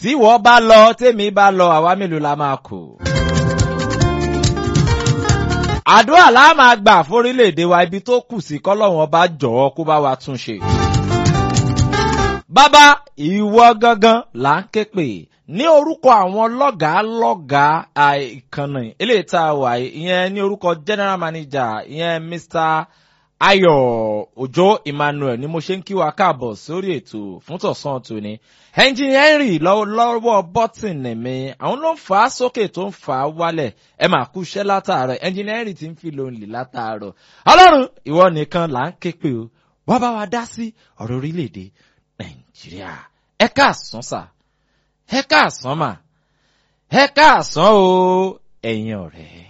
tí wọ́n bá lọ tèmi bá lọ àwa mélòó la máa kù. àdúrà la máa gbà fórílẹ̀-èdè wa ibi tó kù sí kọ́lọ́hún ọba jọ̀ọ́ kó bá wa tún ṣe. bàbá ìwọ gangan là ń ké pè ní orúkọ àwọn lọ́gàá lọ́gàá ìkànnì eléyìí tá a wà ìyẹn ní orúkọ general manager ìyẹn mr ayọ̀ òjó emmanuel ni mo ṣe ń kí wa káàbọ̀ sórí ètò fún tọ̀sán tòní ẹnjìnìá henry lọ́wọ́ bọ́tìnì mi àwọn ló ń fà á sókè tó ń fà á wálẹ̀ ẹ máa kú iṣẹ́ látàárọ̀ ẹnjìnìá henry ti ń fi lónìí látàárọ̀ ọlọ́run ìwọ nìkan là ń ké pé o wá bá wa dá sí ọ̀rọ̀ orílẹ̀-èdè nàìjíríà ẹ káàsán sà ẹ káàsán mà ẹ káàsán o ẹ̀yin ọ̀rẹ́.